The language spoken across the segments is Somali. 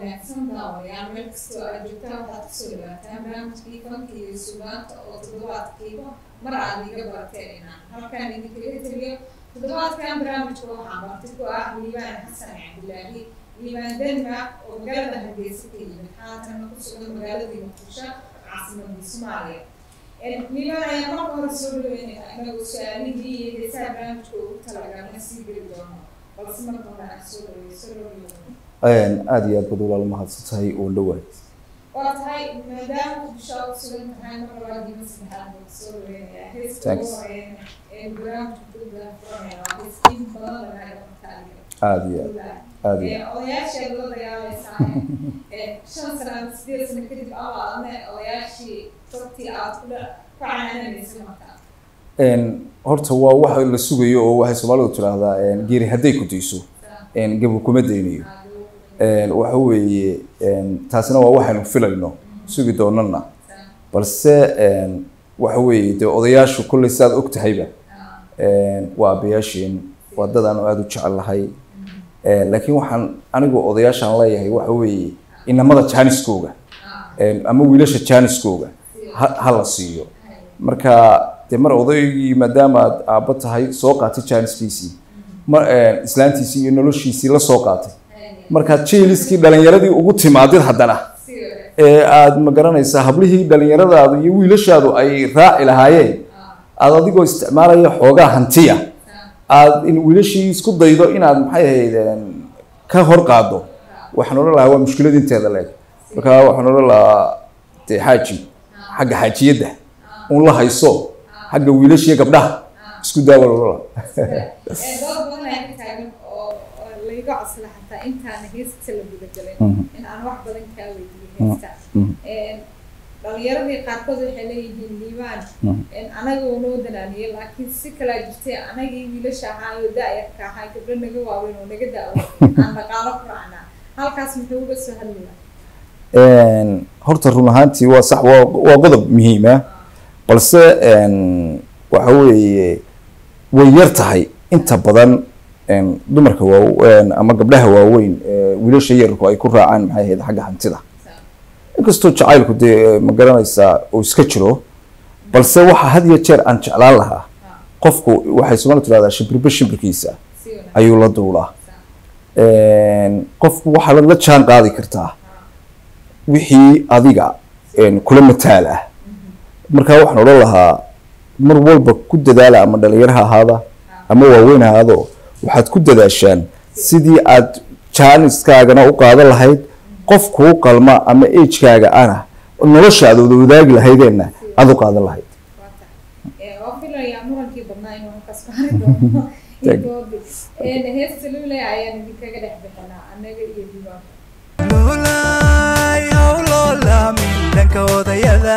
wanaagsan daawayaal meel kastoo aad joogtaan waxaad kusoo dhawaataan barnaamijkii fanka iyo sugaanta oo toddobaadkiiba mar aad iga barateen inaan halkaan idinkaga teliyo toddobaadkan barnaamijka waxaa marti ku ah liibaan xasan cabdilaahi liibaan denmark oo magaalada hargeysa ka yimid haatana ku sugan magaaladii muqdisho caasimadii soomaaliya liibaan ayaa marka hore soo dhaweynaya inagoo su-aalihii iyo heesaha barnaamijka ugu talagalna sii geli doono balse marka hore aan soo dhaweeyo soo dhaweeyo aada iyo aad bad walaal mahadsan tahay oo dhawaad waa tahay maadaama muqdisho aad ku sugan tahay mar labaad iyo mar saddexaad baan soo dhaweynayaa heeska ugu Thanks. horeeyana ee barnaamijka ku dafuranaya waa hees in badan laga qabtaaliyo aada iyo aad aada iyo odayaasheed la dagaalaysaa shan sano ama sideed sano kadib abaadne odayaashii sabtii aad ku dha- ku canaananaysa markaa aad horta waa waxa la sugayo oo waxay soomaalidu tidhaahdaa geeri hadday ku dayso gabu kuma daynayo waxa weeye taasina waa waxaynu filayno sugi doonana balse waxa weeye dee odayaashu kolley sidaad og tahayba waa aabbayaasheen waa dad aanu aada u jecelahay laakiin waxaan anigu odayaashaan leeyahay waxa weeye inamada jaaniskooga ama wiilasha jaaniskooga ha ha la siiyo marka dee mar odaygii maadaama aad aabba tahay soo qaatay jaaniskiisii mar islaantiisii iyo noloshiisii la soo qaatay markaad jeeliskii dhalinyaradii ugu timaadid haddana si wanaagsan ee aad ma garanaysaa hablihii dhalinyaradaadu iyo wiilashaadu ay raaci lahaayeen aad adigoo isticmaalaya xoogaa hantiya aad in wiilashii isku daydo inaad maxay ahayd ka hor qaado waxaan odhan lahaa waa mushkilad inteeda leeg marka waxaan odhan lahaa dee xaaji xagga xaajiyadda un la hayso xagga wiilashiyo gabdhaha isku daawa odhan lahaa dood badan ayaa ka taagan oo oo layga codsada xataa intaana heesta la gudagalin Mhm. in aan wax badan kaa weydiiyo Mhm. heesta Mhm. dhalinyaradii qaarkood waxay leeyihiin liibaan Mhm. anaga uu noo danaaniyay laakiin si kalaa jirtay anagii wiilasha ahaa oo da-yarka ahaa gabdho naga waaweyn oo naga da-o aan dhaqaalo ku raacnaa halkaas muxuu uga soo hadlaya horta run ahaantii waa sax waa waa qodob muhiima balse waxa weeye way yar tahay inta badan dumarka waa ama gabdhaha waaweyn ee wiilasha yarku ay ku raacaan maxay ahayd xagga hantida inkastoo jacaylku dee ma garanaysaa uu iska jiro balse waxa had iyo jeer aan jeclaan lahaa qofku waxay soomaalida tidhahdaa shimbirba shimbirkiisa si wanaagsan ayuu la duulaa qofku waxaa la jaan qaadi kartaa wixii adiga kula mataal ah marka waxaan odhan lahaa mar walba ku dadaala ama dhalinyaro ha ahaada ama waaweyn ha ahaado waxaad ku dadaashaan sidii aad jaaniskaagana u qaadan lahayd qof kuu qalma ama agekaaga ana nolosha aad wada wadaagi lahaydeenna aad u qaadan lahayd waa tahay waa filayaa murankii badnaa inuu halkaas maari doono Tag. intoodi heesta luley ayaan idinkaga dhex bixinaa annaga iyo diiwaan Lulay, hawlola, midhanka odayada.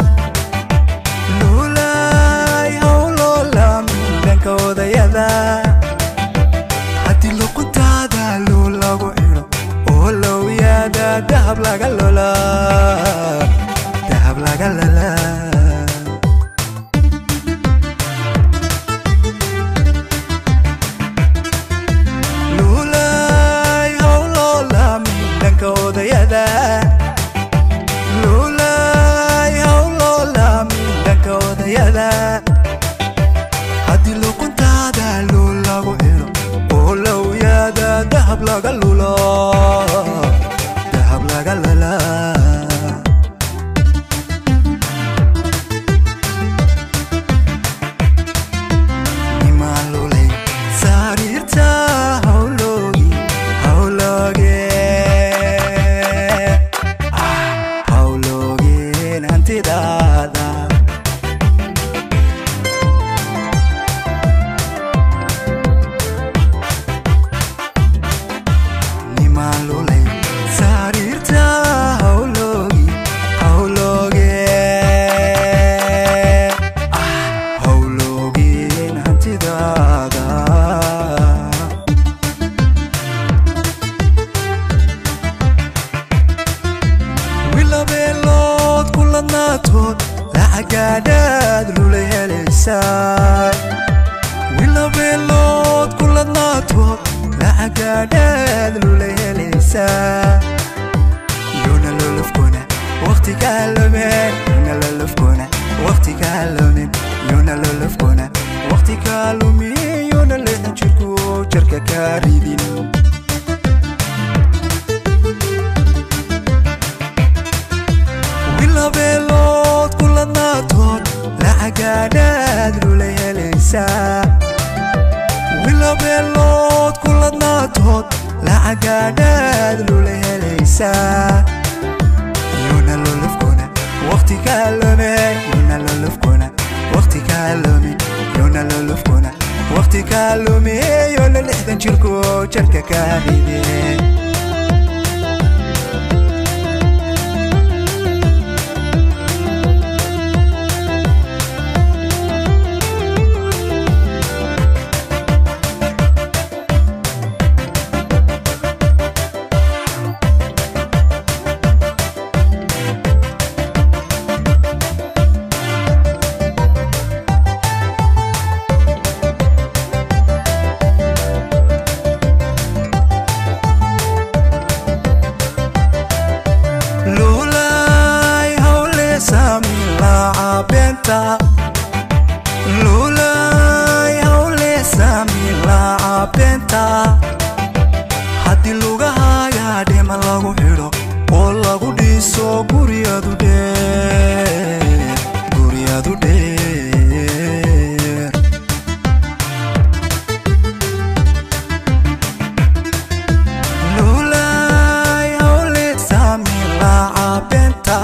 Lulay, hawlola, midhanka odayada. Haddii luquntaada luul lagu xidho, oo lowyada dahab laga lola, dahab laga lola. Lulay, hawlola, midhanka odayada. Lulay, hawlola, midhanka odayada. Haddii luquntaada luul lagu xidho, oo lowyada dahab laga lulo, dahab laga lala. Nimalulay, sariirta hawloogi, hawlooge. Ah, hawloogeen hantidaada. Nimalulay, sariirta hawloogi, hawlooge. Ah, hawloogeen hantidaada. wilabeelood ku ladnaatood lacagaadhaad lulay helaysaa wilabeelood ku ladnaatood lacagaadhaad lulay helaysaa waqtiga lumin yuna lolofkuna waqtiga lumin yuna lolofkuna waqtiga lumin yuna lixdan jirku jarka ka ridin wilabeelood kuladnaatood lacagaadhaad lula helaysaa wilabeelood kuladnaatood lacagaadhaad lula helaysaa yuna lolofkuna waqtiga lumin yuna lolofkuna waqtiga lumin yuna lolofkuna waqtiga lumin yuna lixdan jirku jarka ka ridin lulay hawle saami laaca beenta lulay hawle saami laaca beenta haddii lugahaaga dhima lagu xidho oo lagu dhiso guryadu dheer guryadu dheer lulay hawle saami laaca beenta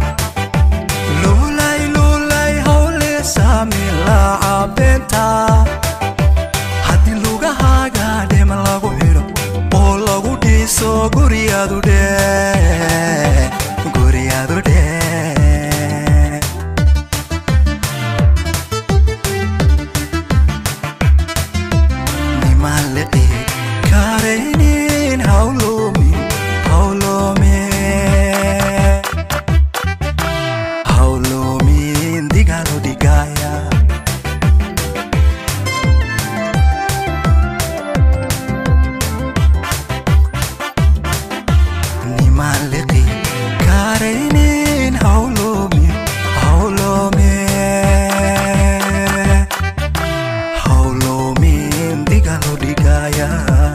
lulay lulay hawle saami laaca beenta haddii lugahaaga dhima lagu xidho oo lagu dhiso guryadu dheer guryadu dheer nimale karaynin hawlomi hawlome hawlomin digalo digaya nimaleki karaynin hawlomi hawlome hawlomin digalo digaya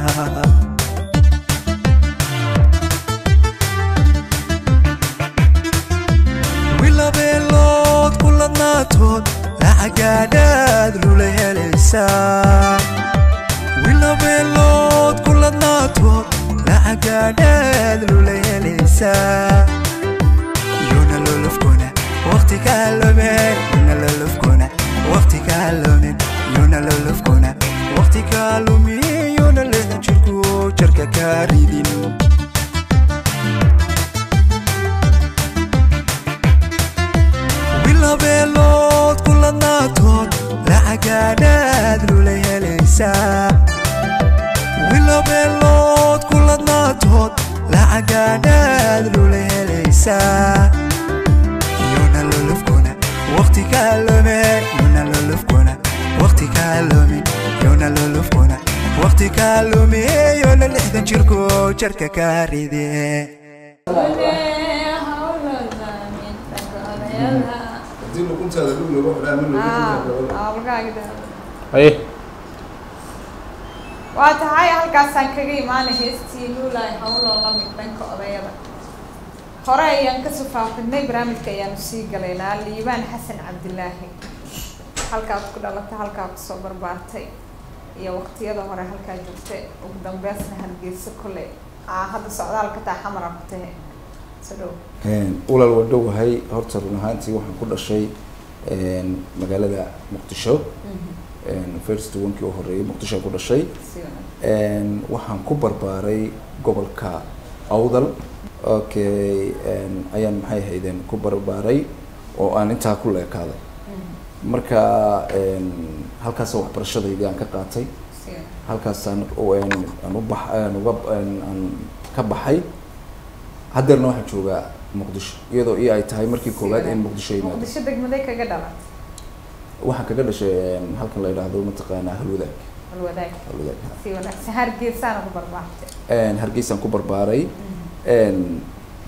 wilabeelood kuladnaatood lacagaadhaad lula helaysaa wilabeelood kuladnaatood lacagaadhaad lula helaysaa yuna lolofkuna waqtiga lumin yuna lolofkuna waqtiga lumin yuna lolofkuna waqtiga lumin yuna lixdan jirku jarka ka ridin wilabeelood kuladnaatood lacagaadhaad lula helaysaa wilabeelood kuladnaatood lacagaadhaad lula helaysaa yuna lolofkuna waqtiga lumin yuna lolofkuna waqtiga lumin yuna lolofkuna waqtiga lumin yuna lixdan jirku jarka ka ridin haddii luquntaada dhul lagu xidhaa haye waa tahay halkaasaan kaga imaanay heestii luulay hawloo la mid dhanka odayada hore ayaan kasoo faafinay barnaamijka ayaanu sii galaynaa liibaan xasan cabdilaahi halkaad ku dhalatay halkaa kusoo barbaartay iyo waqtiyada hore halkaa joogtay ugu dambeysna hargeysa kole aa hadda socdaalka taa xamara ku tahe so dhow walaal waa dhowahay horta run ahaantii waxaan ku dhashay magaalada muqdisho first wankii u horeeyay muqdisho aan ku dhashay si wanaagsan waxaan ku barbaaray gobolka awdal okay ayaan maxay ahaydeen ku barbaaray oo aan intaa ku leekaaday marka halkaas waxbarashadaydi aan ka qaatay si wanaagsan halkaasaan aan u bax aan uga aan ka baxay haddeerna waxaan joogaa muqdisho iyadoo i ay tahay markii koowaad in muqdisho yimaado muqdisho degmaday kaga dhalat waxaan kaga dhashay halkan la yidhaahdo mataqaanaa halwadaag alwadaag halwadaag si wanaagsan hargeysaana ku barbaartay hargeysaan ku barbaaray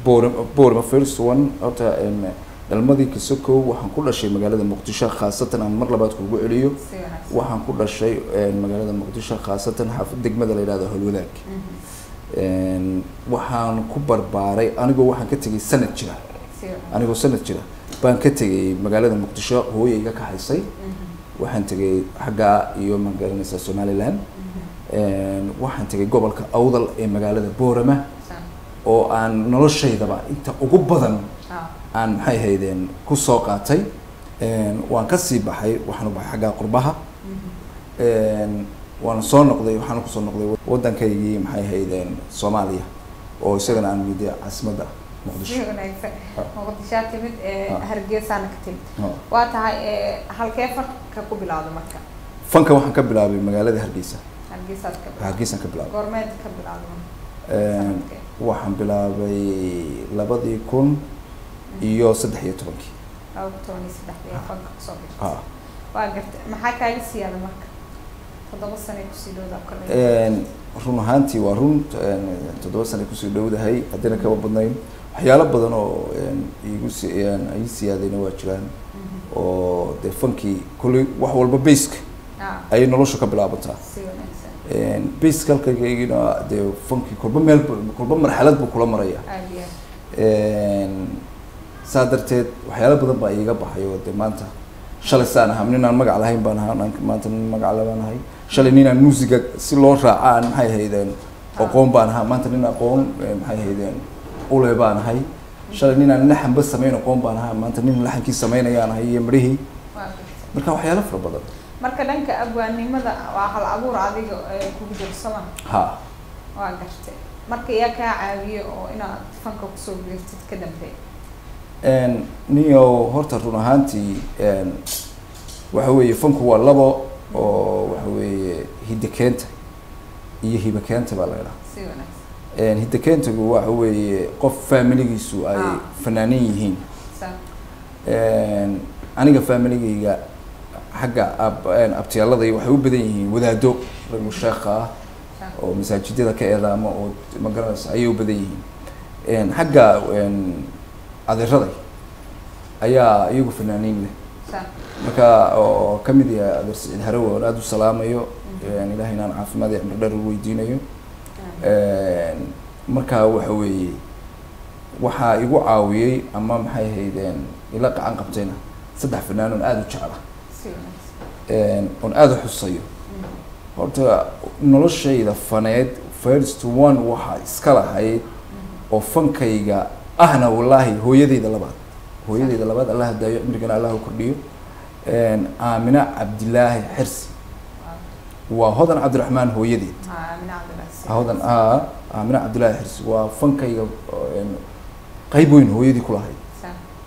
boorama boorama first one horta een, dhalmadii kasokow waxaan ku dhashay magaalada muqdisho khaasatan aan mar labaad kugu celiyo si wanaagsan waxaan ku dhashay een, magaalada muqdisho khaasatan xaafad degmada la yidhahdo holwadaag Mhm. Een, waxaan ku barbaaray anigoo waxaan ka tegay sanad jira si wanaagsan anigoo sanad jira baan ka tegay magaalada muqdisho hooyay iga kaxaysay Mhm. waxaan tegay xaggaa iyo magaranaysa somaliland Mhm. Een, waxaan tegay gobolka awdal ee magaalada boorama Sa- oo aan noloshaydaba inta ugu badan ah. aan maxay haydeen ku soo qaatay Een, waan ka sii baxay waxaan u baxay xaggaa qurbaha Mhm. Een, waan soo noqday waxaan kusoo noqday waddankaygii maxay haydeen soomaaliya oo isagana aan miday caasimadda muqdisho si wanaagsan Ah. muqdishaa timid ee Ah. hargeysaana ka timid Ah. waa tahay ee, halkee farka ku bilowda marka fanka waxaan ka bilaabay magaalada hargeysa hargeysaad ka bilowda hargeysaan ka bilaabay goormeed ka bilowda Een, sanadkee waxaan bilaabay labadii kun iyo saddex iyo tobankii laba kun toban iyo saddexdii ee fanka kusoo gashay ha waa gartay maxaa kaaga siyaada marka toddoba sane kusii dhowda kale Een, run ahaantii waa run een, toddoba sano kusii dhowdahay haddina kaba badnayn waxyaalo badan oo een, iigu si een, ii siyaadayna waa jiraan oo dee fankii kolley wax walba baska ah ayay nolosha ka bilaabantaa si wanaagsan Een, baska halkaygina dee fankii kolba meel bu- kolba marxalad buu kula maraya aad iyo aad Een, saa darteed waxyaalo badan baa iiga baxay oo dee maanta shalay saan ahaa nin aan magac lahayn baan ahaa naan- maanta nin magac le baan ahay shalay nin aan muusiga si loo raaca aan maxay haydeen aqoon baan ahaa maanta nin aqoon eh, maxay haydeen ule baan ahay shalay nin aan laxanba samayn aqoon baan ahaa maanta nin laxankii samaynayaan ahay iyo midhihii waa gartay marka waxyaalo fara badan marka dhanka abwaannimada waa hal abuur adiga ee kugu jiro soma ha waa gartay marka yaa kaa caawiye oo inaad fanka kusoo biirtid ka dambeey Een, niyo horta run ahaantii een, waxa weeye fanku waa labo oo waxa weeye hidakeenta iyo hibakeenta baa laga dhaha si wanaagsan Een, hidakeentagu waxa weeye qof familigiisu ay Ah. fanaanin yihiin sa Een, aniga familigayga xagga ab een, abtiyaaladaya waxay u badan yihiin wadaado rag sheekha ah sa oo masaajidada ka eedaama oo ma garanaysa ayay u badan yihiin Een, xagga een, adeeraday ayaa iyagu fanaaniin leh sa marka oo ka mid yahay adeer siciid harawe oon aada u salaamayo Een, ilaahay inaan caafimaad iyo cimri dheer u weydiinayo Een, marka waxa weeye waxaa igu caawiyey ama maxay ahaydeen ila qacan qabtayna saddex fanaan oon aada u jecla si wanaagsan Een, oon aada u xusayo Mhm. horta noloshayda faneed first one waxaa iska lahayd oo fankayga ahna wallaahi hooyadayda labaad hooyadayda labaad allah hadaayo cimrigana allah u kordhiyo Een, aamina cabdilaahi xirsi waa hodan cabdiraxmaan hooyadeed haa min cabdillahi hodan a aamina cabdilaahi xirsi waa fankayga een, qayb weyn hooyadii ku lahayd sa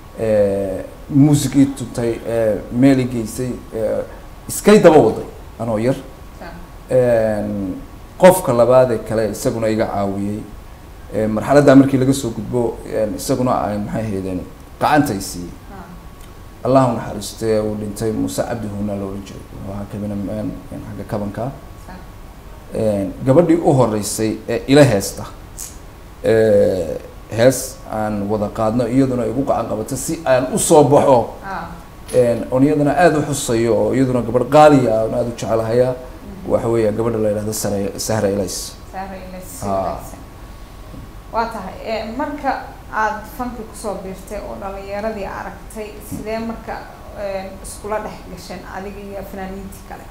muusigii tuntay meeli geysay ee, iskay daba waday anoo yar sa Een, qofka labaadee kale isaguna iga caawiyey Ee, marxaladdaa markii laga soo gudbo een, isaguna ay maxay ahaydeen gacantay siiyey ha allah u naxariistay uu dhintay muuse cabdi huuna la odhan jiray wuxuu ahaa kabina een, een, xagga kabanka sa Een, gabadhii u horeysay ee ila heesta ee, hees aan wada qaadno iyaduna igu gacan qabato si aan usoo baxo ha Een, oon iyadana aada u xusayo oo iyaduna gabadh qaaliya oon aada u jecelahaya waxa weeya gabadha la yidhahdo sare sahra ilays sahra ila si Ah. wanaagsan waa tahay ee, marka aad fanki kusoo biirtay oo dhalinyaradii aragtay sidee marka ee, iskula dhex gasheen adiga iyo fanaaniintii kale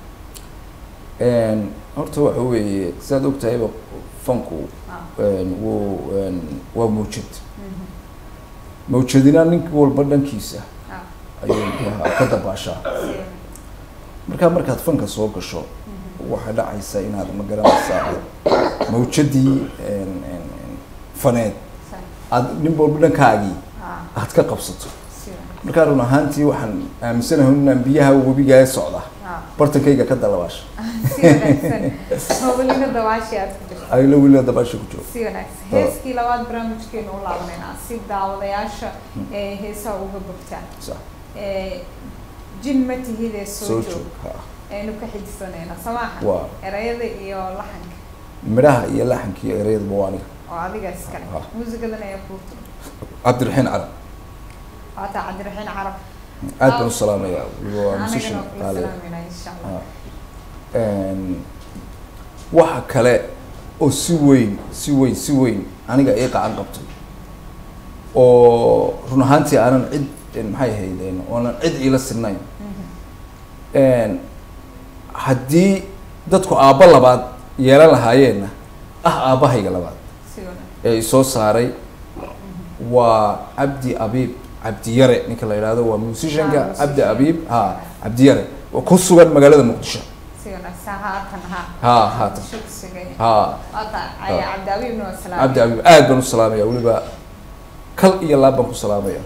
Een, horta waxa weeye sidaad ogtahayba fanku Ah. een, wuu een, waa mawjad Mhm. mawjadina nink walba dhankiisa Ah. ayuu muxuu ahaa ka dabaashaa Si wanaagsan. marka markaad fanka soo gasho Mhm. waxaa dhacaysa inaad ma garanaysaa mawjadii een, een, een, faneed Sa aad nin walba dhankaagii ah aad ka qabsato si wanaagsan. markaa run ahaantii waxaan aaminsanahay inaan biyaha webigaa socda Ah. bartankayga ka dalabaasha si wanaagsan howlina dawaashii aad ku jirto ayla weliba dabaasha ku jiro si wanaagsan heeskii labaad barnaamijkeenu u laabanayna si daawadayaasha ee heesaha uga bogtaan sax ee jin ma tihidee soo soo joog joog ha aynu ka xijisanayna samaaxa waa erayada iyo laxanka midhaha iyo laxanka iyo ereyadaba waa aniga oo adiga iskale Ah. muusigadan ayaa kuu tumi cabdiraxiin carab waata cabdiraxiin carab aad baan u salaamayaa waa musician anigana kula qaali salaamayna insha allah Een, waxa kale oo si weyn si weyn si weyn aniga ii qacan qabtay oo run ahaantii aanan cid een, maxay ahayd een, oonan cid iila sinayn Een, haddii dadku aabbo labaad yeelan lahaayeenna ah aabbahayga labaad si wanaagsan ee isoo saaray waa cabdi abiib cabdiyare ninka la yidhaahdo waa musicianka Ah, cabdi musician. abiib ha cabdiyare oo ku sugan magaalada muqdisho si wanaagsan haatan ha ha haatan shugsigay ha waata aya cabdiabiibna waa salaam cabdi abiib aad baan u salaamaya weliba kal iyo laab baan ku salaamaya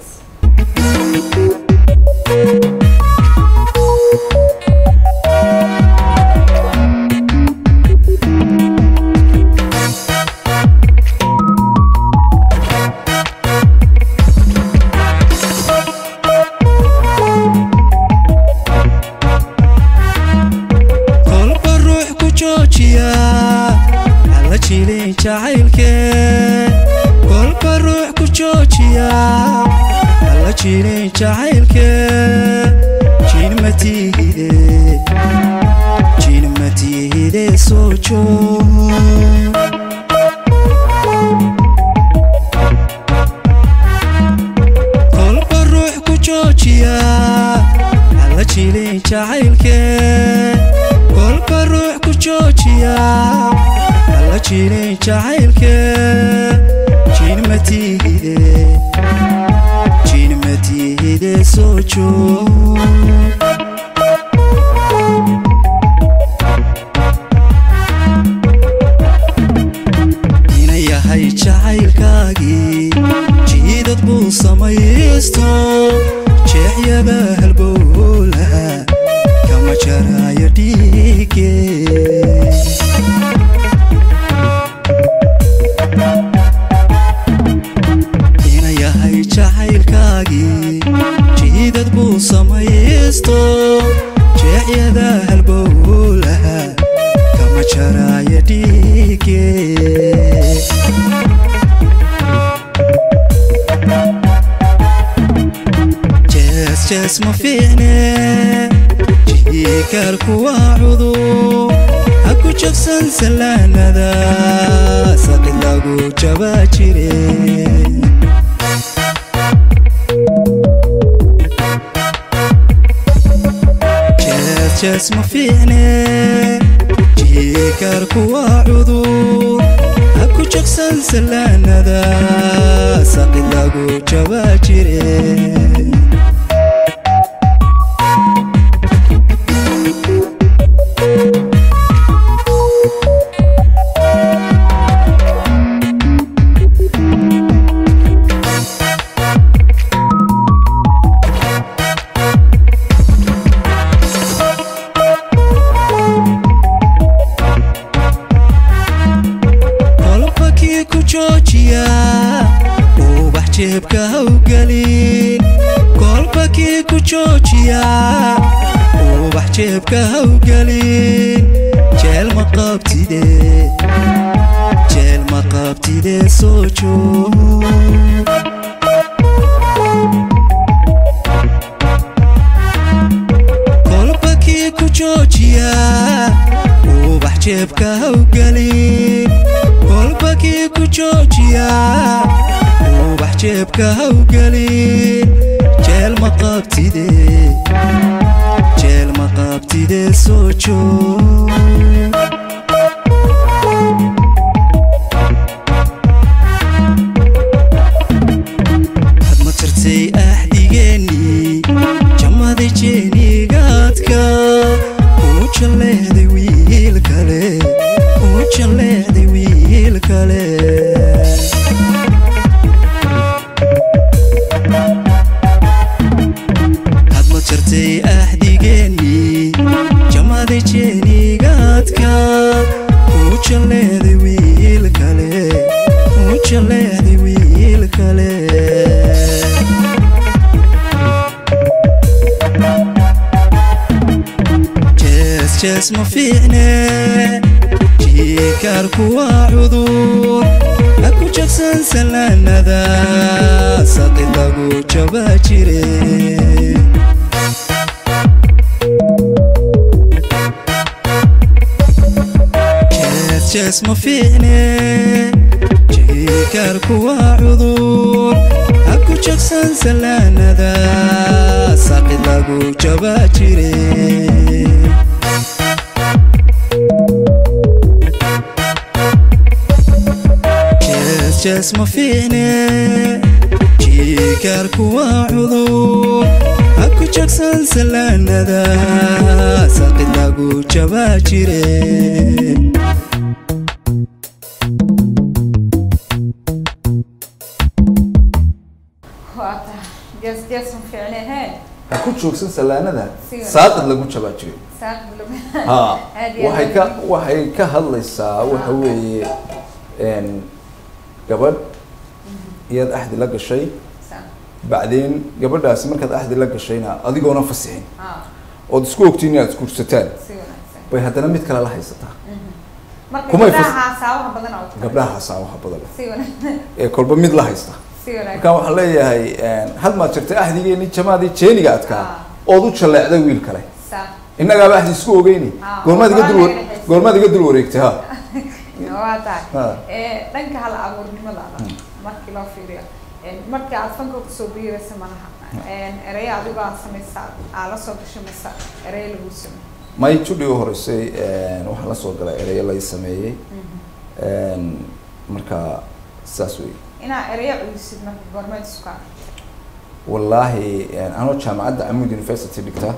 kolba ruux ku joojiya hala jilin jacaylke kolba ruux ku joojiya hala jilin jacaylke jinmatihide jinmatihide soo joog kolba ruux ku joojiya hala jilin jacaylke kolba ruux ku joojiya hala jilin jacaylke jinmatihide jinmatihide soo joog ina yahay jacaylkaagii jiidad buu samaysto jeexyada halbowlaha kama jaraayo dhiige ina yahay jacaylkaagii jiidad buu samaysto jeexyada halbowlaha kama jaraayo dhiige jees jees ma fiicne jiikarku waa cudur ha ku jabsan sallaanada saqid lagu jabaa jire jees jees ma fiicne jiikarku waa cudur ha ku jabsan sallaanada saqid lagu jabaa jire kolba kii ku joojiya ubax jeebka hawgelin kolba kii ku joojiya ubax jeebka hawgelin jeel ma qabtide jeel ma qabtide soo joog kolba kii ku joojiya ubax jeebka hawgelin kolba kii ku joojiya ubax jeebka hawgelin jeel ma qabtide jeel ma qabtide soo joog had ma tirtay axdigeennii jammaday jeenigaadka uu jalleehday wiil kale uu jalleehday wiil kale had ma tirtay axdigeennii jammaday jeenigaadka uu jalleehday wiil kale uu jalleehday wiil kale jees jees ma fiicne jiikarku waa cudur ha ku jagsan salaanada saqi lagu jaba jire jees jees ma fiicne jikarku waa cudur haku jagsan salaanada saqi lagu jaba jire jees jees ma fiicne jikarku waa cudur haku jagsan salaanada saqi lagu jaba jire waa tahay jees jees ma fiicne hee ha ku joogsan salaanada Si saaqid lagu jabaa jiray saaq bilowga ha Aad iyo waxay aad. ka waxay ka hadlaysaa waxa weeye een, gabadh iyaad axdi la gashay saaq bacdeen gabadhaasi markaad axdi la gashayna adigoona fasixin haa ood isku ogtiin inaad isguursataan si wanaagsan bay haddana mid kale la haysataa marka Kumay gabdhaha saabaha badan oo kale. gabdhaha hasaawaha badan leh si wanaagsan ee kolba mid la haysta si wanaagsan markaan waxaan leeyahay een, had maad jirtay axdigeeni jamaadii jeeniga adkaa Ah. ood u jalleecday wiil kale saaq innagaaba axdi isku ogeyni Ah, goormaad iga waa dul laga dhexaysiiyey. goormaad iga dul wareegtay ha waa tahay Ha. ee dhanka hal abuurnimadaada markii loo fiiriyo ee, markii aad fanka kusoo biiraysa malaha Ee, ereyo adigo aad samaysa aad la soo gasho mise ereyo lagu sameey may judhi u horeysay een, waxaa la soo galay ereyo lai sameeyey een, marka saas wey inaa ereyo celisid marka goormeed isku arag wallaahi een, anoo jaamacadda amud university dhigta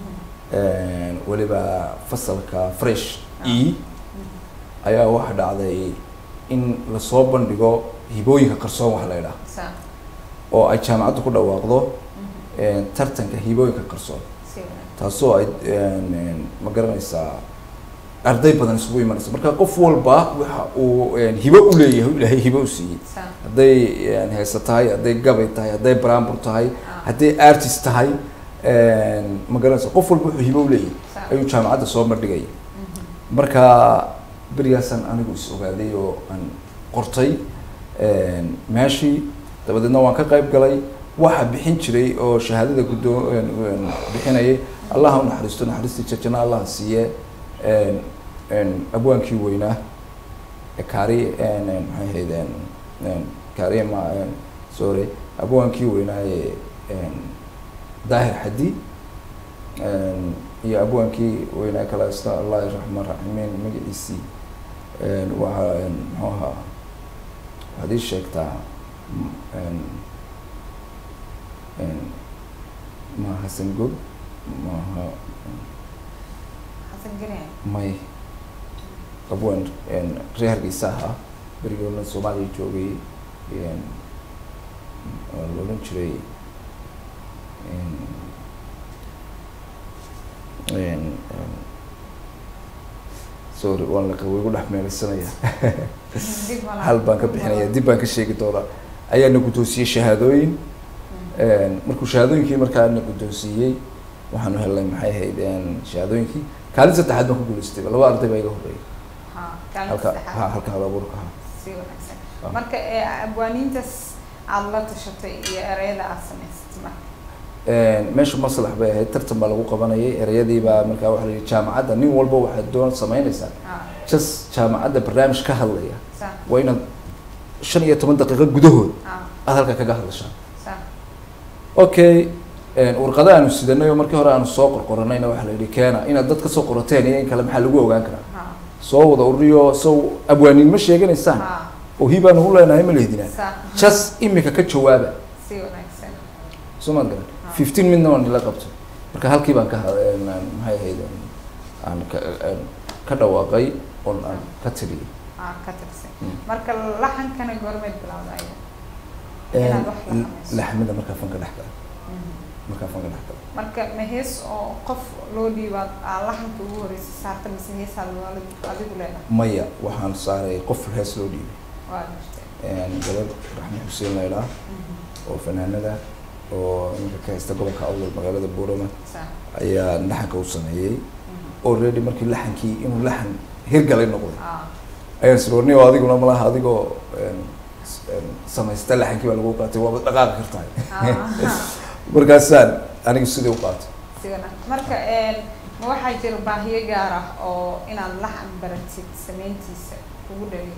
een, weliba fasalka fresh e ayaa waxa dhacday in lasoo bandhigo hibooyinka qarsoon wax la idhaha sa oo ay jaamacaddu ku dhawaaqdo een, tartanka hibooyinka qarsoon si wanaagsan taasoo ay een, een, ma garanaysaa arday badan isugu imanaysa marka qof walba waxa uu een, hibo u leeyahay ilaahay hibo u siiyey sa hadday een, heese tahay hadday gabay tahay hadday baraambur tahay Ah. hadday artist tahay een, ma garanaysa qof walba wuxuu hibo u leeyahay sa ayuu jaamacadda soo bandhigaya marka berigaasaan anigu is ogaaday oo aan qortay een, meeshii dabadeedna waan ka qayb galay waxa bixin jiray oo shahaadada guddoo een, een, bixinayay allaha u naxariisto naxariistii jajana allaha siiye een, een, abwaankii weynaa ee kaari een, een, maxay ahayd een, een, kaariye ma een, sorry abwaankii weynaa ee een, daahir xadi een, iyo abwaankii weynaa kala isla allahi raxmaan raximiin magaciisii een, waxaa een, muxuu ahaa waxaad ii sheegtaa m- een, een, ma hasan god maaha xasan gene may abwaan een, reer hargeysa ahaa berigoodna soomaaliya joogay een, oo la odhan jiray een, een, een, sorry waan la way igu dhex meelaysanaya dib ma laha. hal baan ka bixinaya dib baan ka sheegi doonaa ayaana guddoonsiiyey shahaadooyin een, markuu shahaadooyinkii markaana guddoonsiiyey waxaanu helnay maxay ahayd een, shahaadooyinkii kaalin saddexaad baan ku guulaystay laba arday baa iga horreeyay ha kaalin halka ha saddexaad halka hal abuurka ha si wanaagsan Ah. marka ee abwaaniintaas aad la tashatay iyo ereyada aad samaysatay marka Een, meesha maslax bay ahayd tartan baa lagu qabanayay ereyadii baa markaa waxaa la yidhi jaamacadda nin walba waxaad doon samaynaysaa ha just jaamacadda barnaamij ka hadlaya sa waa inaad shan iyo toban daqiiqo gudahood ha aad halka kaga hadlashaa sa okay een, warqada aanu sidanay oo markii hore aanu soo qorqoranayna waxaa la yidhi keena inaad dad ka soo qorateen iyo in kale maxaa lagu ogaan karaa ha soo wada ururiyo sow abwaaniin ma sheeganaysaan ha oo hibaanu u leenahay ma lehdinaa sa just imika ka jawaaba si wanaagsan soo maad garan Ah. fifteen midna waan ila qabto marka halkii baan ka ha- een, aan- maxay ahayd een, aan ka een, ka dhawaaqay oon aan ka tiriyay ha ka tirsan Mm. marka laxankana goormeed bilowda ayaga Een, Inaad wax la samayso. laxmida markaa fanka dhex gala markaa fanka dhex gala marka ma hees oo qof loo dhiibaad aa laxanka ugu horeysa saarta mise heesaa adigu adigu leedahay maya waxaan saaray qof hees loo dhiibay waa jirtay een, gabadh raxme xuseen laydhaa oo fanaanada oo iminka ka haysta gobolka awdal magaalada buurama sa ayaa laxanka u sameeyey already markii laxankii inuu laxan hirgalay noqday ha ayaan isroornay oo adiguna malaha adigoo een, een, samaysta laxankii baa lagu qaatay waaba dhaqaaqi kartahay Ah, markaasaan anigu sidii u qaatay si wanaagsan. marka een, ma waxaa jira baahiyo gaar ah oo inaad laxan baratid sameyntiisa kugu dhaliyo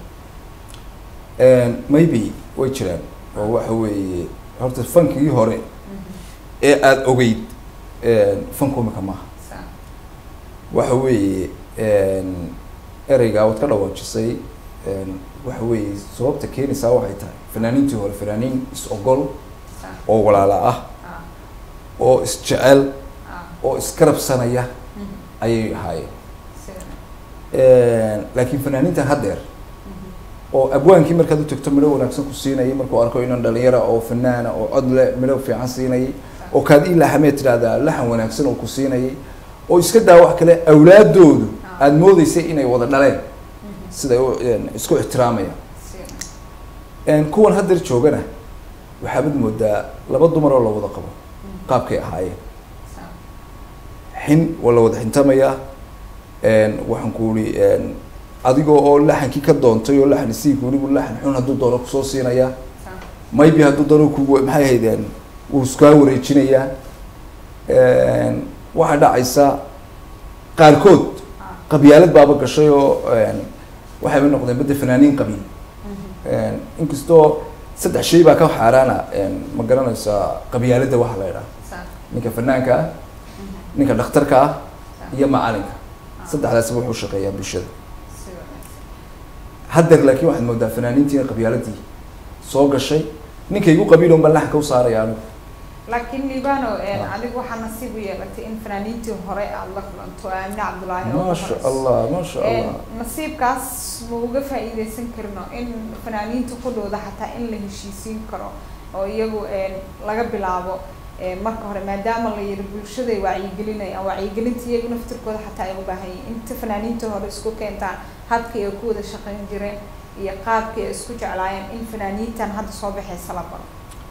Een, maybe way jiraan oo waxa weeye horta fankii hore ee aada ogeyd een, fanku imika maaha Sa- waxa weeye een, ereygaa waad ka dhawaajisay een, waxa weeye sababta keenaysaa waxay tahay fanaaniintii hore fanaaniin is ogol sa- oo walaala ah ah, oo isjecel ah, oo iskarabsanaya mhm, ayay ahaayeen si wanaagsan. laakiin fanaaniintan haddeer Mhm, oo abwaankii markaad u tagto midho wanaagsan ku siinayay markuu arko inan dhalinyara oo fanaana oo cod leh midho fiican siinayay oo kaad ii laxameed tidhaahdaa laxan wanaagsan oo ku siinayay oo iska daa wax kale awlaadoodu Ah. aada moodeysay inay wada dhaleen mhm, siday u een, isku ixtiraamayaan si wanaagsan. Een, kuwan haddeer joogana waxaabad moodaa laba dumar oo la wada qabo Mhm, qaabkay ahaayeen sa- xin waa la wada xintamayaa een, waxaan ku ihi een, adigoo oo laxankii ka doontay oo laxan isii kuunigu laxan xun hadduu doono kusoo siinayaa sa- maybe hadduu doono ku maxay ahaydeen wuu iskaa wareejinayaa Een, waxaa dhacaysa qaarkood ah, qabyaalad baaba gashay oo een, waxayba noqdeen badda fanaaniin qabiil mhm, Een, inkastoo saddex shay baa ka xaaraana een, ma garanaysaa qabyaaladda waxa la idhaha sa- ninka fanaanka ah mhm, ninka dhakhtarka ah sa- iyo macalinka ah, saddexdaasba wuxuu shaqeeyaa bulshada si wanaagsan. haddeer laakiin waxaad moodaa fanaaniintiina qabyaaladii soo gashay ninka igu qabiilon baan laxanka u saaraya anigu laakiin libano Ah. adigu waxaa nasiib u yeelatay in fanaaniintii hore aada la kulanto aamine cabdulaahi oo maasha horeyso. allah maasha Een, allah nasiibkaas ma uga faa'iideysan karno in fanaaniinta ku dhowda xataa in la heshiisiin karo oo iyagu een, laga bilaabo een, marka hore maadaama la yidhi bulshaday wacyigelinayaan wacyigelinta iyagu naftirkooda xataa ay u baahan yihiin inta fanaaniinta hore isku keentaan habkii ay ku wada shaqayn jireen iyo qaabkii ay isku jeclaayeen in fanaaniintan hadda soo baxaysa la baro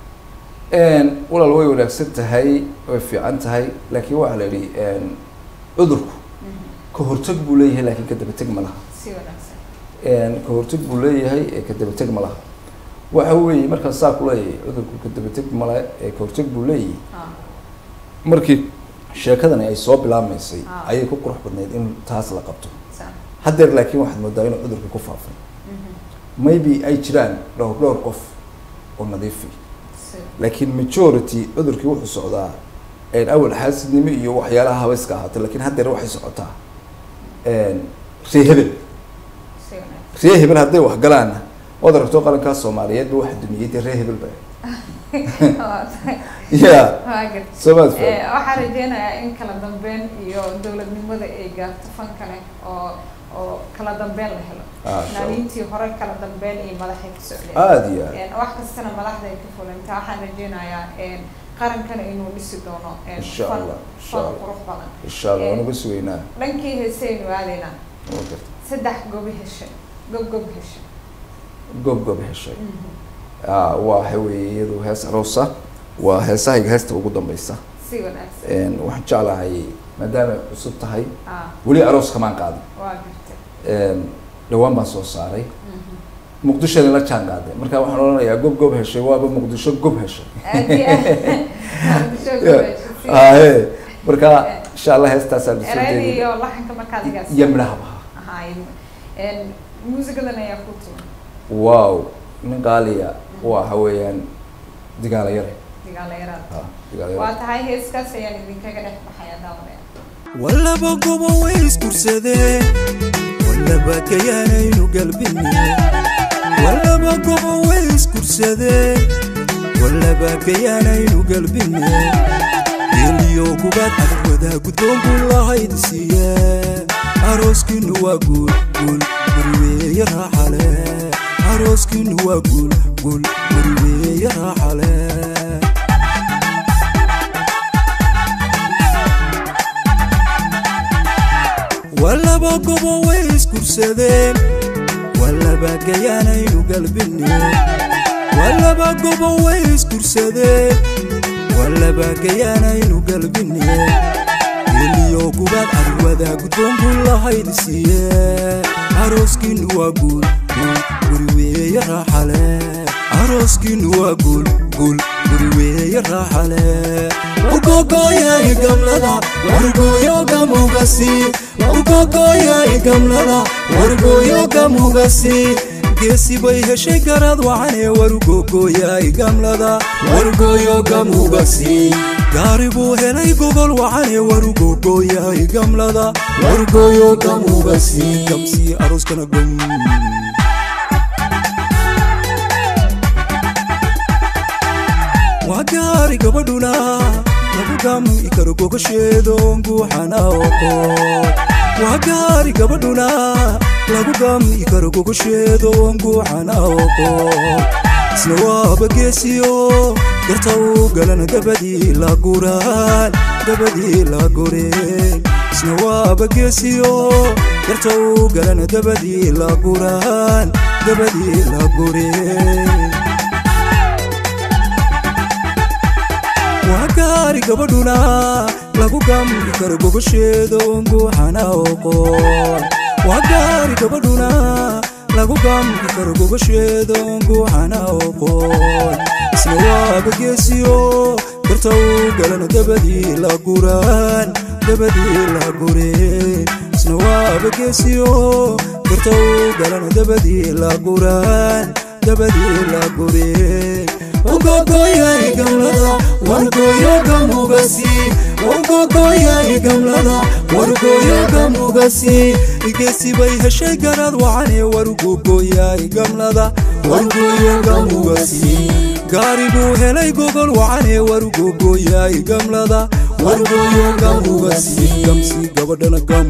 Een, walaal way wanaagsan tahay way fiican tahay laakiin waxaa la yidhi een, cudurku Mhm. ka hortag buu leeyahay laakiin ka dabateg ma laha si wanaagsan Een, ka hortag buu leeyahay ee ka dabateg ma laha waxa weeye markaan saa ku leeyahay cudurku ka dabateg male ee ka hortag buu leeyahay Ah, markii sheekadani ay soo bilaabmaysay Ah. ayay ku qurux badnayd in taas la qabto sa- haddeer laakiin waxaad moodaa inuu cudurka ku faafay mhm. maybe ay jiraan dhowr dhowr qof oo nadiifi si laakiin majority cudurkii wuxuu socdaa een, awal xaasidnimo iyo waxyaalaha habayska ahaata laakiin haddeer waxay socotaa een, ree hebel si wanaagsan ree hebel hadday wax galaanna waad aragto qarankaa soomaaliyeedba waxa dumiyey dee ree hebel ba Waa tahay. ya Waa gartay. soo maad Eh, faham waxaan rajeynayaa in kala dambeyn iyo dowladnimada ay gaarto fan kale oo oo kala dambeyn la helo Ah, insha Allah. fanaaniintii hore kala dambeyn iyo madaxay ku socdeen aada iyo aad Een, wax kastana madaxda ay ka fulintaa waxaan rajeynayaa een, qarankana inuu dhisi doono een, Insha fan Allah, insha fan Allah. qurux badan insha allah waan uga sugaynaa dhankii heesaynu aadaynaa waa garta saddex gobi heshay gob gob heshay goob goob heshay Ah, waa waxa weeye iyadu hees aroosa waa heesahayga heesta ugu dambeysa si wanaagsan Een, waxaan jeclahay maadaama ay cusub tahay ah weli aroos kamaan qaadin waa gartay Een, dhawaan baan soo saaray Mhm. muqdishona la jaan qaaday marka waxaan odhanayaa gob gob heshay waaba muqdisho gob heshay aad iyo aad Muqdisho gob heshay, si ahe marka insha allah heestaasaan soo erayadii jeedin iyo laxanka markaad igaas iyo midhahaba ahaay een muusigadan ayaa ku tuma wow nin qaaliya waxa weeyaan digaala yare digaala yaraad ha digaala waa yare tahay heeskaas ayaan idinkaga dhex baxaya daawadaya wallaba gobo way iskursadeen wallaba kayaanaynu galbine wallaba gobo way iskursadeen wallaba kayaanaynu galbine geeliyo gubaad adag wadaa guddoon buu lahayd siiye arooskiinu waa guul guul guriweeye raaxale arooskiinu waa guul guul guriweeye raaxale wallaba gobo way iskursadeen wallaba gayaanaynu galbine wallaba gobo way iskursadeen wallaba gayaanaynu galbine geliyo gubaad arwada guddoon buu lahayd siiye arooskiinu waa guul guul guri weeye raaxale arooskiinu waa guul guul guri weeye raaxale ugogoyay gamlada wargoyo gamugasi ugogoyay gamlada wargoyo gamugasi geesi bay heshay garad wacane wargogoyay gamlada wargoyo gamugasi gaari buu helay gogol wacane wargogoyay gamlada wargoyo gamugasi gamsii arooskana gom waa gaari gabadhuna lagu gami karo gogasheedo guuxana oqo waa gaari gabadhuna lagu gami karo gogasheedo guuxana oqo isna waaba geesiyo garta u galan dabadii la guraan dabadii la goreen isna waaba geesiyo garta u galan dabadii la guraan dabadii la goreen waa gaari gabadhuna lagu gami karo gogosheedo guuxana oqoon waa gaari gabadhuna lagu gami karo gogosheedo guuxana oqoon isna waaba geesiyo garta u galan dabadii la guraan dabadii la gureen isna waaba geesiyo garta u galan dabadii la guraan dabadii la gureen ugogoyay gamlada wargoyo gamugasi ugogoyay gamlada wargoyo gamugasi geesi bay heshay garad wacane wargogoyay gamlada wargoyo gamugasi gaari buu helay gogol wacane wargogoyay gamlada wargoyo gamugasi gamsi gabadhana gam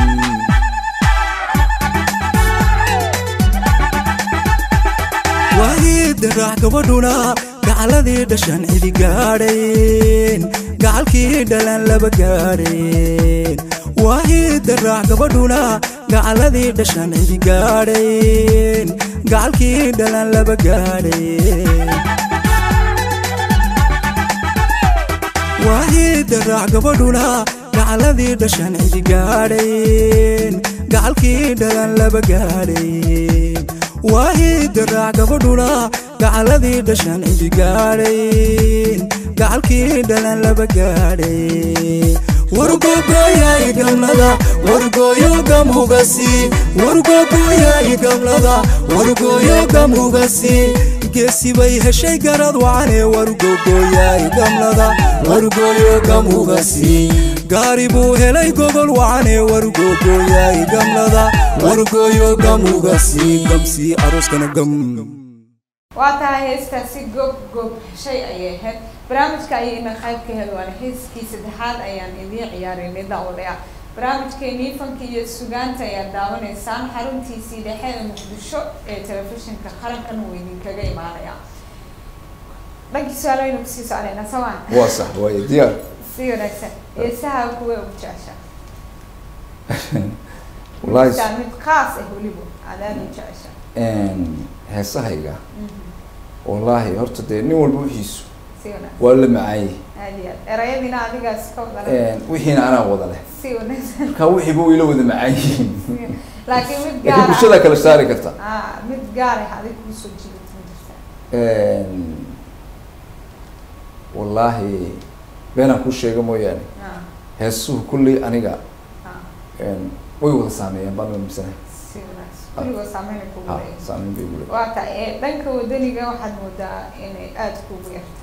waahida raax gabadhuna gacaladii dhashan cidi gaadhayn gacalkii dhalan laba gaadhayn waahida raax gabadhuna gacaladii dhashan cidi gaadhayn gacalkii dhalan laba gaadhayn waahida raax gabadhuna gacaladii dhashan cidi gaadhayn gacalkii dhalan laba gaadhayn waahida raac gabadhuna gacaladii dhashan cidi gaadhayn gacalkii dhalan laba gaadhay wargogoyay gamlada wargoyo gamugasi wargogoyay gamlada wargoyo gamugasi geesi bay heshay garad wacane wargogoyay gamlada wargoyo gamugasi gaari buu helay gogol wacane wargogoyay gamlada wargoyo gamugasi gamsii arooskana gam waa tahay heestaasi goob goob shay ayay ahayd barnaamijka ayayna qayb ka hel waana heeskii saddexaad ayaan idiin ciyaarinay daawadayaa barnaamijkeenii fanka iyo sugaanta ayaad daawanaysaan xaruntiisii dhexe ee muqdisho ee telefishinka qarankan uu idinkaga imaanaya dhankii su-aalooynu kusii soconaynaa samaan waa sax waaye diyaar si wanaagsan heesaha kuwa ugu jecesha wallaahi Midka mid khaas ah weliba aadaad u jecesha heesahayga wallaahi horta dee nin walba wixiisu si wanaagsan waa la macaayey aad iyo aad erayadiina adigaas ka wada wixiina anaa wada leh si wanaagsan marka wixiiba way la wada macaayihiin laakiin mid laakiin gaar ah bulshada kala saari karta ah mid gaar ah adig kusoo jiidata ma jirtaa wallaahi beenaan kuu sheega mooyaane ah heesuhu kulley aniga ah way wada saameeyaan baan aaminsanay si wanaagsan kuligoo saameyn ay kugu ha leeyahay saameyn bay igu waa tahay ee dhanka wadaniga waxaad moodaa inay aada kugu yartahay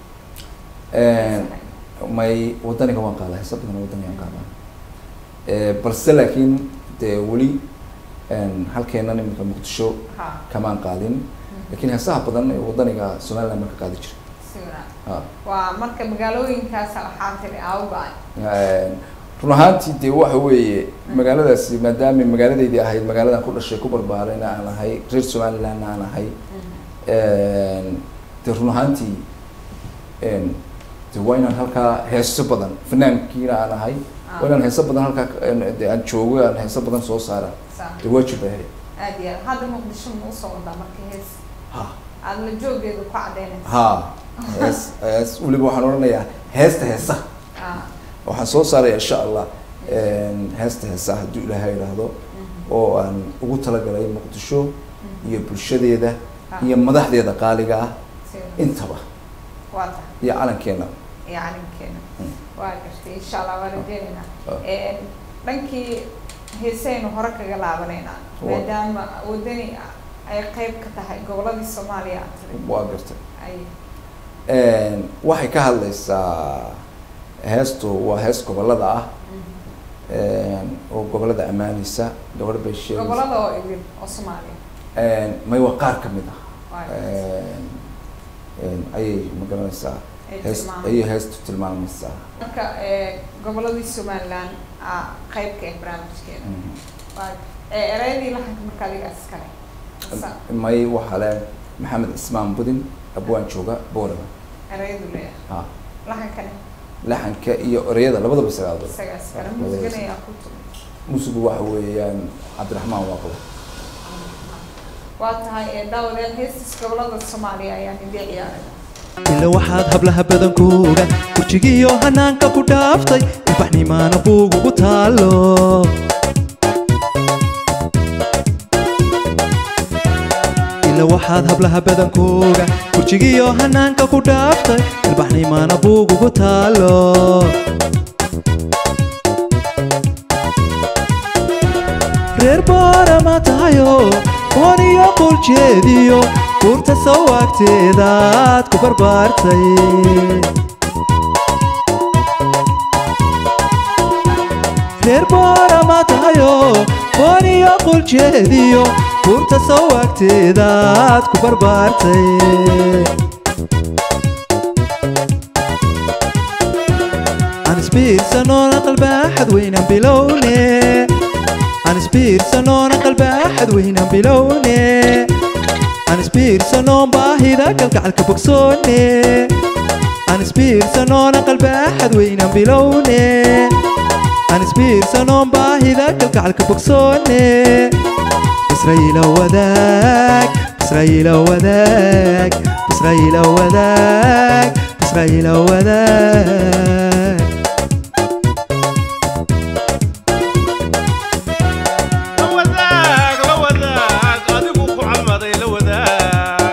leeyahay may wadaniga waan qaadaa heesa badan wadaniga waan qaadaa balse laakiin dee weli halkeena iminka muqdisho ha kamaan qaadin laakiin heesaha badan ee wadaniga somaliland marka qaadi jira si wanaagsan ha waa marka magaalooyinkaas waxaa tiri awga run ahaantii dee waxa weeye magaaladaasi maadaama magaaladeydii ahayd magaaladan ku dhashay ku barbaarayna aan ahay reer somalilandna aan ahay dee run ahaantii de waa inaan halkaa heeso badan fanaankiina aan ahay waa inaan heeso badan halkaa de aan joogo aan heeso badan soo saara dee waajib bay ahayd aada iyo aad hadda muqdisho ma usoo wadaa marka hees ha aada la joogeedu ku cadaynaysa ha hees hees weliba waxaan odhanayaa heesta heesa ah waxaan soo saaraya insha allah heesta heesa hadduu ilaahay idhaahdo oo aan ugu talagalay muqdisho iyo bulshadeeda iyo madaxdeeda qaaliga ah intaba waa tahay iyo calankeena iyo calinkeena Mm. waa gartay insha allah waa rajeynaynaa Ah. Een, dhankii heesaynu hore kaga laabanaynaa Waa. maadaama wadani ay qayb ka tahay goboladii soomaaliya aad tiri waa gartay ay Een, waxay ka hadlaysaa heestu waa hees gobolada ah een, oo gobolada ammaanaysa gabadh bay sheegaysa gobolada oo idin oo soomaaliya Een, may waa qaar ka mid ah waa Een, een, ayay magaranaysaa ay hees tilmaamayaan. ayay heestu tilmaamaysaa marka ee, goboladii somaliland aa qayb ka ah barnaamijkeena Mhm. waa ee, erayadii laxanka marka adiga iskale Masa may waxaa le maxamed cismaan budin abwaan jooga boorama erayadu leeyahay ha laxankani laxanka iyo ereyada labadaba isagaado isagaa iskale muusiganayaa ku tumi musigu waxa weeyaan cabdiraxmaan waaqo waa tahay ee daawadeel heestis gobolada soomaaliya ayaan idin ciyaarayna ila waxaad hablaha badankooga kurjigiyo hanaanka ku dhaaftay ilbaxnimaana buugugu taalo ila waxaad hablaha badankooga kurjigiyo hanaanka ku dhaaftay ilbaxnimaana buugugu taalo reer boorama tahayo ooniyo quljeediyo buurta sawaagteedaad ku barbaartay reer boorama tahayo ooniyo quljeediyo buurta sawaagteedaad ku barbaartay aan isbiirsanoona qalbaaxad weynaan bilowne aan isbiirsanoona qalbaaxad weynaan bilowne aan isbiirsanoon baahida kalgacalka bogsoone aan isbiirsanoona qalbaaxad weynaan bilowne aan isbiirsanoon baahida kalgacalka bogsoone israa'iila wadaag israa'iila wadaag israa'iila wadaag israa'iila wadaag la wadaag la wadaag adigu ku calmaday la wadaag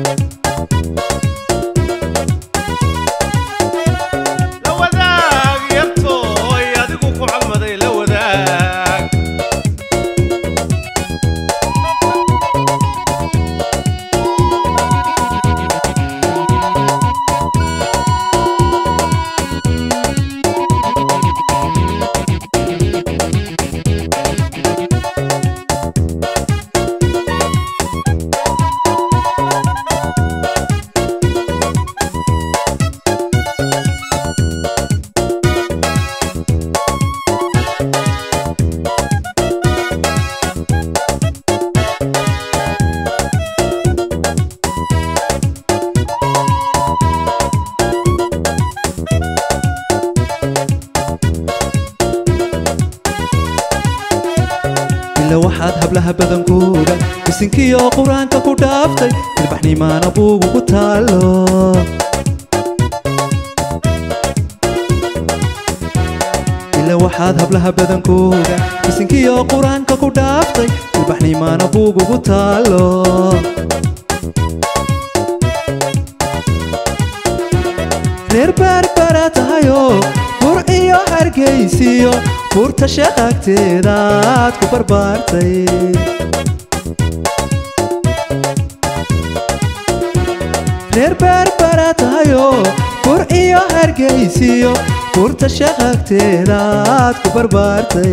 la wadaag yartooy adigu ku calmaday la wadaag ila waxaad hablaha badankooga bisinkiyo qur-aanka ku dhaaftay ilbaxnimaana buugugu taalo ila waxaad hablaha badankooga bisinkiyo qur-aanka ku dhaaftay ilbaxnimaana buugugu taalo reer baarbara tahayo bur iyo hargaysiyo buurta shaqagteedaad ku barbaartay reer baarbara tahayo bur iyo hargaysiyo buurta shaqagteedaad ku barbaartay